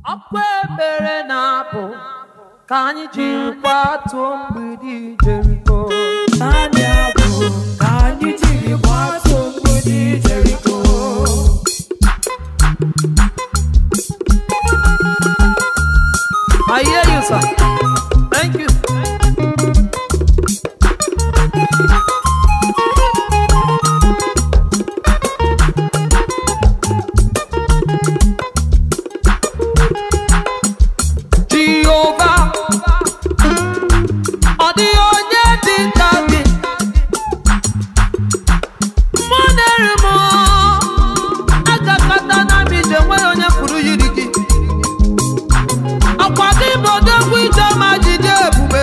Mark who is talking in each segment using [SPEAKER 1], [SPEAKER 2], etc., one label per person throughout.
[SPEAKER 1] ọkwa ebere na-apụ ka anyị jiri kwatuo mgbidi Jeriko
[SPEAKER 2] naanị abụ ka anyị jiri gbatuo mgbidi Jeriko
[SPEAKER 1] I hear you sir thank you Jehova ọ dịghị onye dị ka gị mụ na-eri m agakọta na m ije nwere onye pụrụ yiri gị ọkwa gị bụ odogwu ije ma jide ebube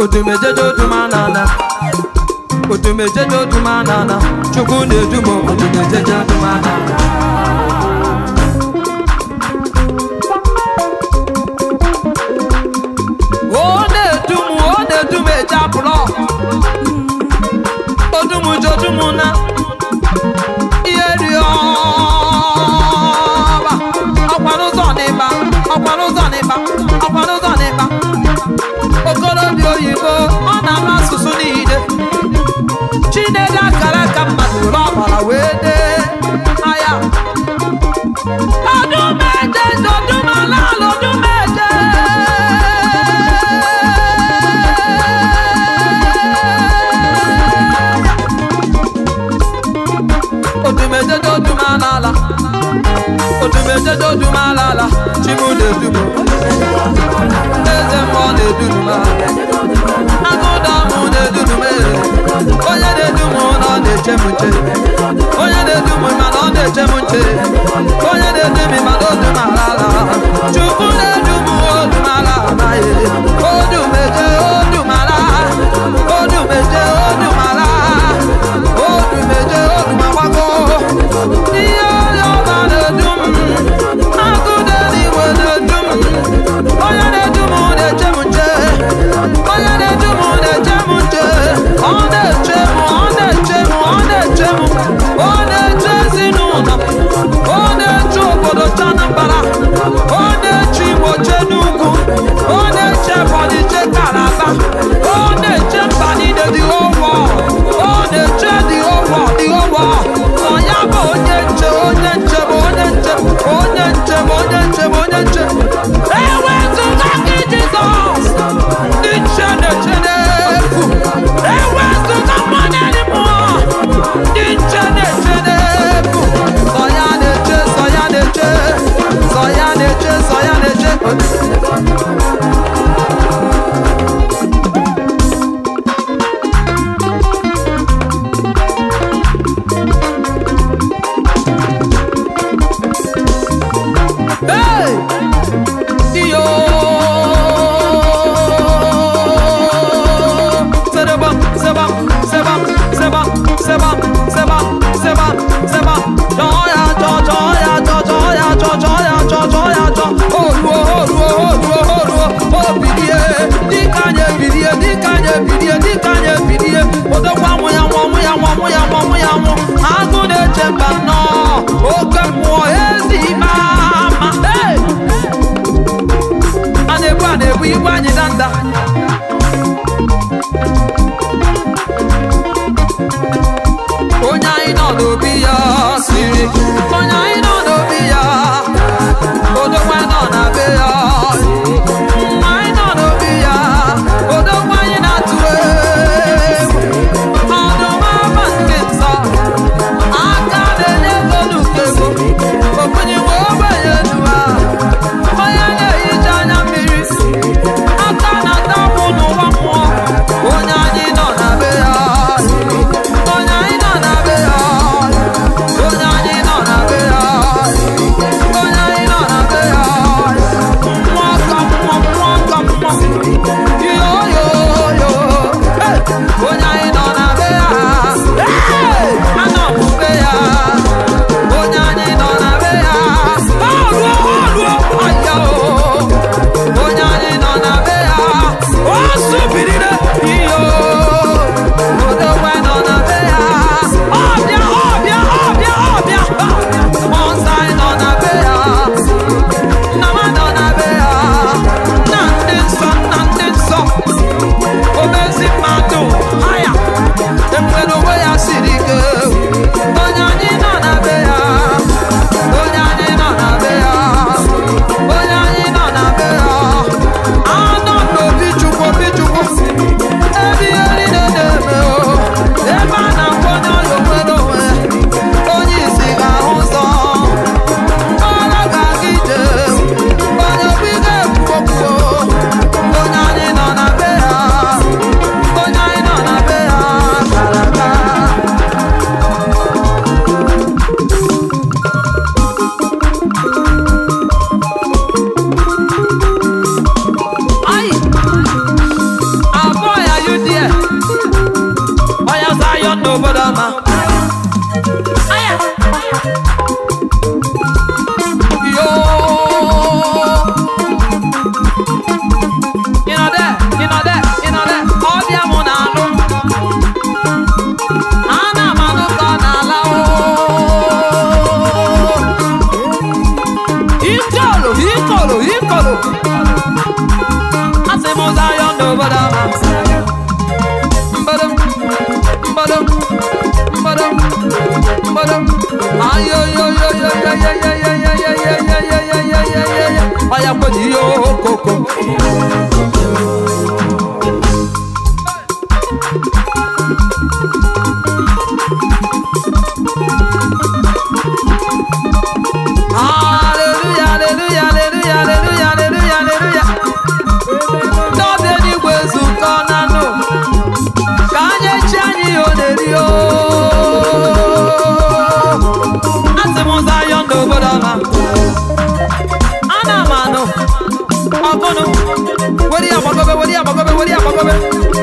[SPEAKER 1] odumejeje odumanana odumejeje odumanana chukwu na-edu m odumejeje odumanana ọ na-edu m ọ na-edu m eje apụlọ odum jodum na ihe rịọba ọkwa n'ụzọ n'ịba ọkwa n'ụzọ n'ịba ọkwa n'ụzọ n'ịba okorobịa oyibo ọ na-ama asụsụ niile chinedu akara aka mmadụ were ọbara wee dee aya odumeje jodumala odumeje odumeje jodumalala odumeje jodumalala chimu na-edumo eze mmụọ na-edunuma agụda mụ na-edunume onye na-edum na ọ na-eche m nche onye na-edum mana ọ na-eche m nche onye na-edum mana odumalala chukwu na-edum odumala anaghị odumeje odumala odumeje odumala odumeje odumagbago ihe onye ọba na-edum agụda n'igwe na-edum onye na-edu m na-eche m nche onye na-edu m na-eche m nche ọ na-eche m ọ na-eche m ọ na-eche m ọ na-eche ezinụlọ ọya kweji ihe okoko Hallelujah, hallelujah, hallelujah, hallelujah, hallelujah, hallelujah. Ndị ọbịa eluigwe zukọ na nụ ka anyị echi anyị ihe ọ na-eri o. Asị m ụzọ ayọ ndị obodo ọma. Ana m anụ ọgụnụ were ya gbagobe were ya gbagobe were ya gbagobe.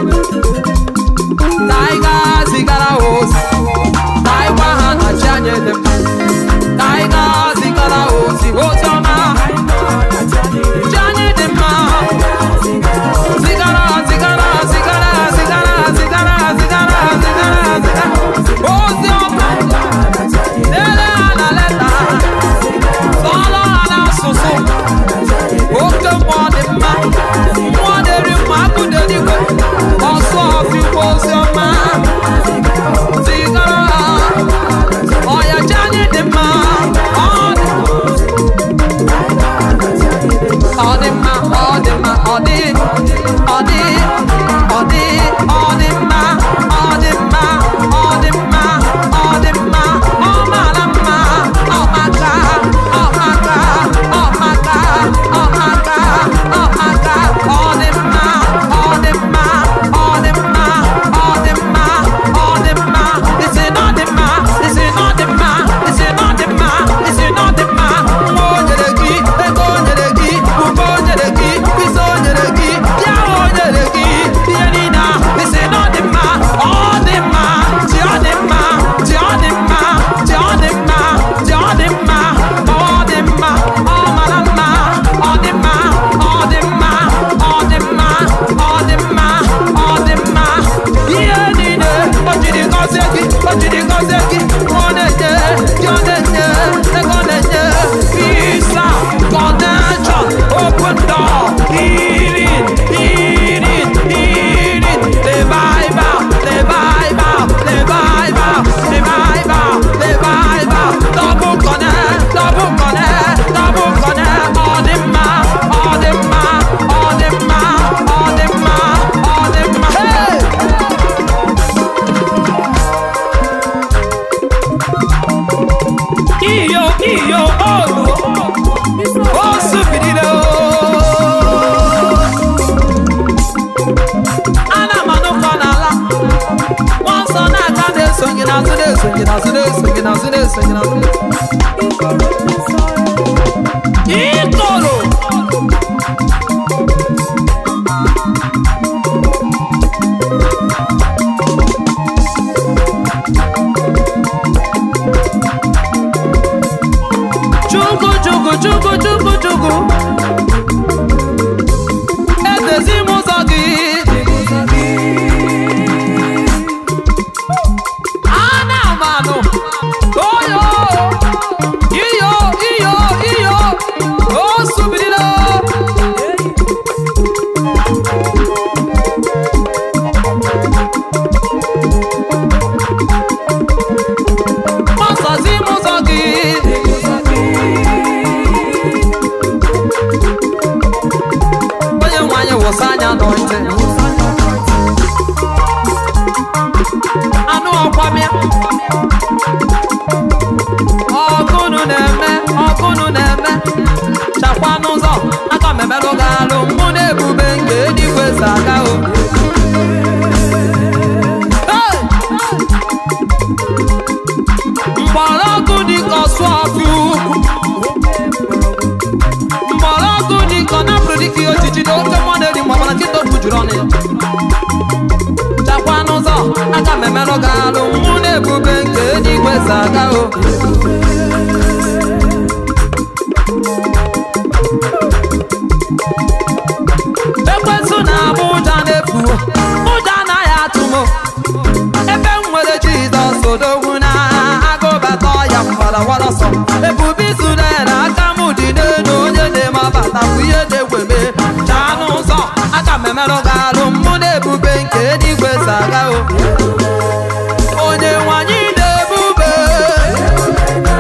[SPEAKER 1] Ka anyị gaa zigara ha ozi. Ka anyị gwa ha na chi anyị dị mma. Ka anyị gaa zigara ha ozi ozi ọma. Chi anyị dị mma. Zigara, zigara, zigara, zigara, zigara, zigara, zigara, zigara. Ozi ọma. Dere ha na leta. Sọọrọ ha n'asụsụ. Oke mmụọ dị mma. Mmụọ na-eri mma akụ dị eluigwe. Ọsọ ọfịkwa ozi ọma. Zigara ha. Ọya chi anyị dị mma. Ọ dị ọ dị mma ọ dị mma ọ dị ọ dị ọ dị ọ dị mma ọ dị mma ọ dị mma ọ dị mma ọ mara mma ọ maka ọ maka ọ maka ọ maka ọ maka ọ dị mma ọ dị mma ọ dị mma ọ dị mma ọ dị mma isi na ọ dị mma isi na ọ dị mma isi na ọ dị mma isi na ọ dị mma nwa o nyere gị ego o nyere gị ube o nyere gị mkpịsị o nyere gị ya o nyere gị ihe niile a isi na ọ dị mma ọ dị mma ji ọ dị mma ji ọ dị mma ji ọ dị mma ji ọ dị mma ọ dị mma ọ mara mma ọ dị mma ọ dị mma ọ dị mma ọ dị mma ọ dị mma ihe niile o jiri gọzie gị o jiri gọzie gị ọ na-enye gị ọ na-enye ego ọ na-enye visa connection open door healing healing healing revival revival revival revival revival double connect double connect double connect ọ dị mma ọ dị mma ọ dị mma ọ dị mma ọ dị mma hey! iyo iyo olu o subirila ana m anụkọ n'ala nwa nsọ na-aga na-esonye n'azụ na-esonye n'azụ na-esonye n'azụ na-esonye n'azụ ikoro Chukwu chukwu chukwu chukwu chukwu edezi m ụzọ gị ana m anụ oyo iyo iyo iyo o subirila gbasazi m ụzọ gị onye nwe anyị wụsa anya n'ọntị anụ ọkwamịa ọgụnụ na-eme ọgụnụ na-eme chakwa n'ụzọ aka m emelụ gị alụ mụ na ebube nke eluigwe si aga o Hey! mgbọrọgwụ dịka ọsụ ọfịa ukwu mgbọrọgwụ dịka ọ napụrụ dịka ihe ojiji na oke mmụọ na-eri mgbe ọbara nkịta okwu juru ọnụ ya chakwa n'ụzọ aka m emerụ gị alụ mụ na ebube nke eluigwe si aga o ekwensụ na-abụ ụja na-efu ụja anaghị atụ m ebe m nwere jizọs odogwu na agụbata ọya mgbarawara ọsọ ebube izrel aka m dị n'elu onye na-eme abata bụ ihe na-egweme chaa n'ụzọ aka m emerụ gị alụ mụ na ebube nke eluigwe si aga o onye nwanyị na-ebube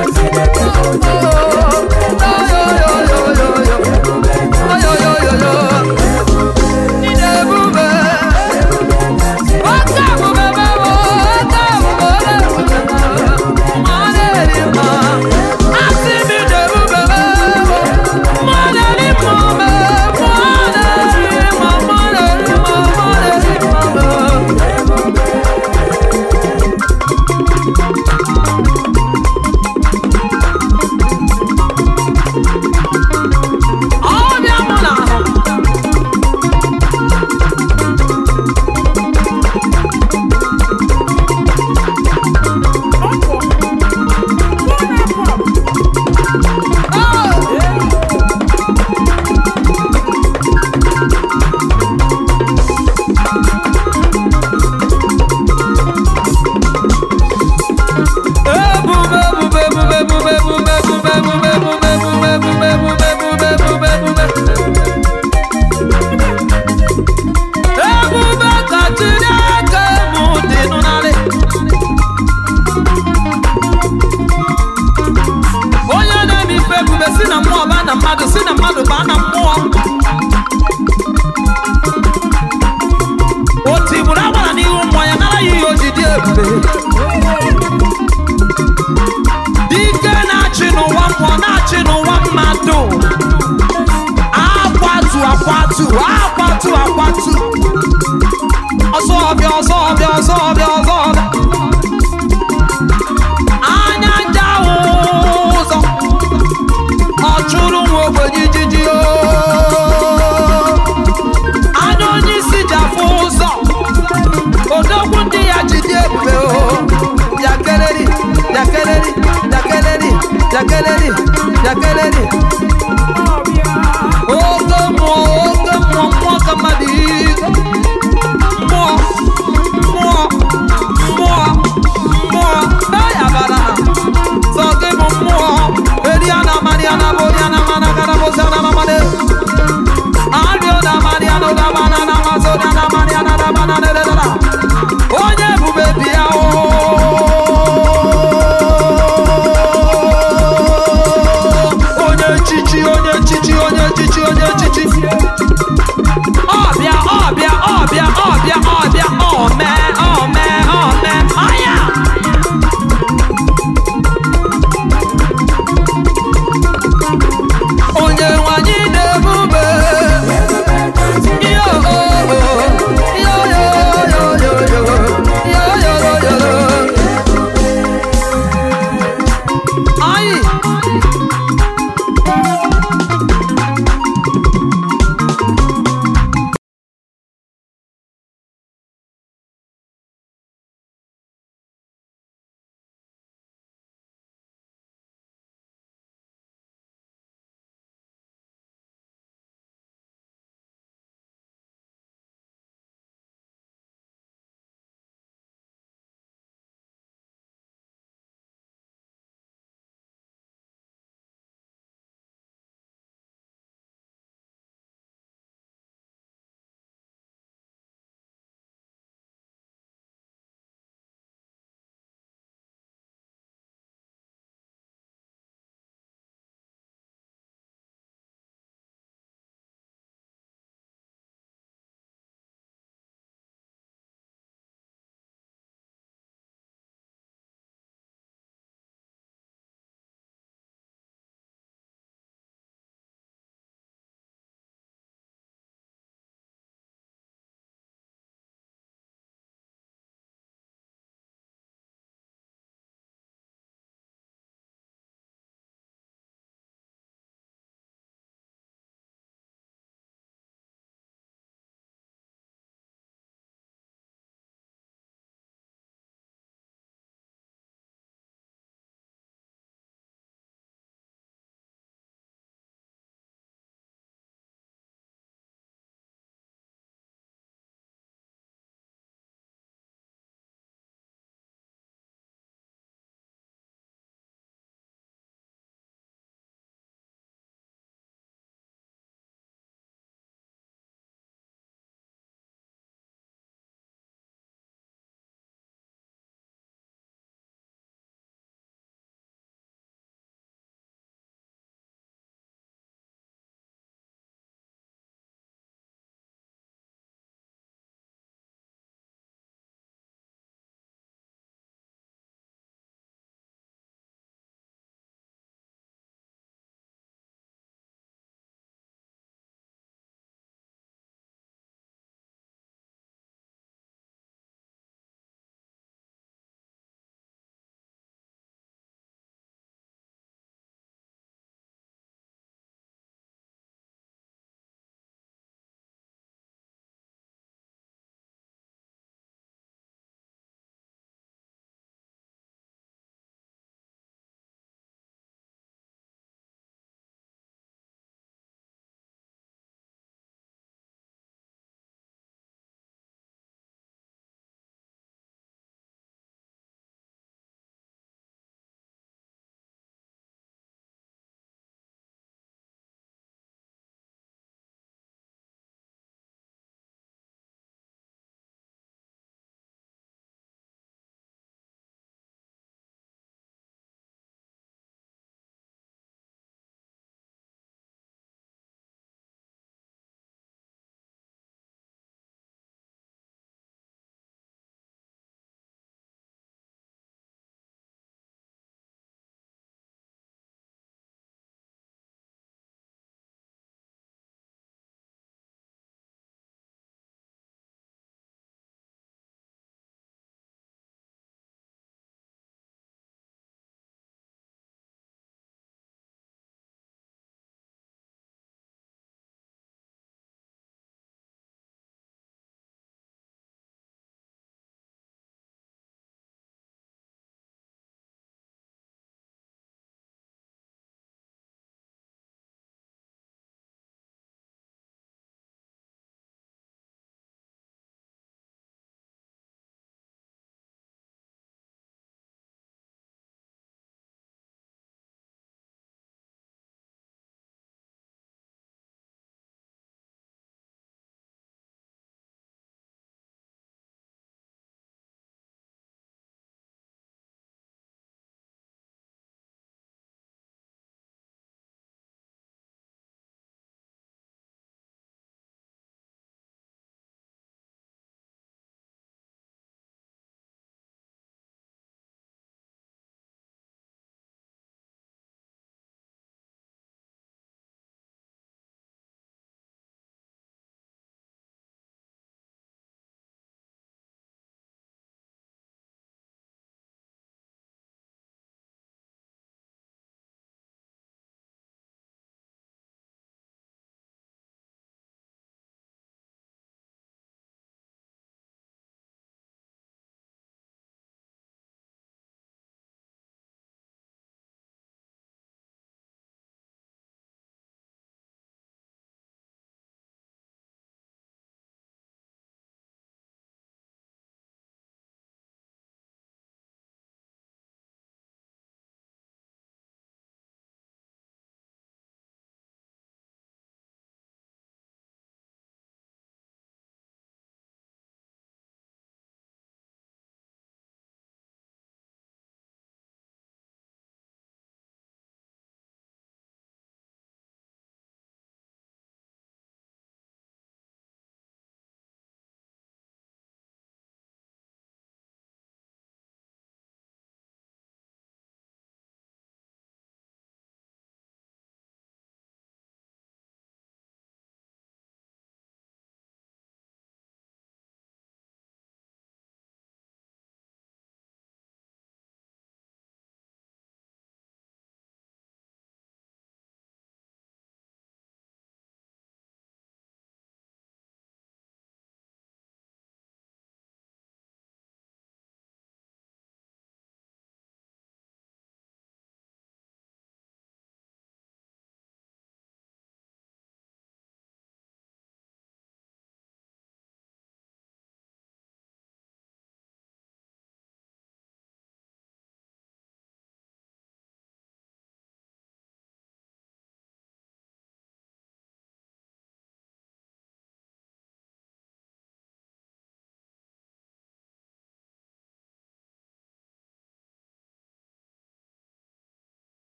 [SPEAKER 1] ebube si na mmụọ baa na mmadụ si na mmadụ baa na mmụọ o tigburu agbara n'ihu mmụọ ya nara ya ihe o ji dị ebube dike na-achị n'ụwa mmụọ na-achị n'ụwa mmadụ akwatu akwatu akwatu akwatu ọsọ ọbịa ọsọ ọbịa ọsọ ọbịa ọsọ ọbịa anya nja ahụ ụzọ ọ chụrụ nwa ogbenye ijiji o anya onye isi ji afụ ụzọ odogwu ndị ya ji dị ebube o yakeleri yakeleri yakeleri yakeleri yakeleri oke mmụọ oke mmụọ mmụọ ka mmadụ ike mmụọ mmụọ mmụọ mmụọ eyabara sọ gị bụ mmụọ eriana mariana bụ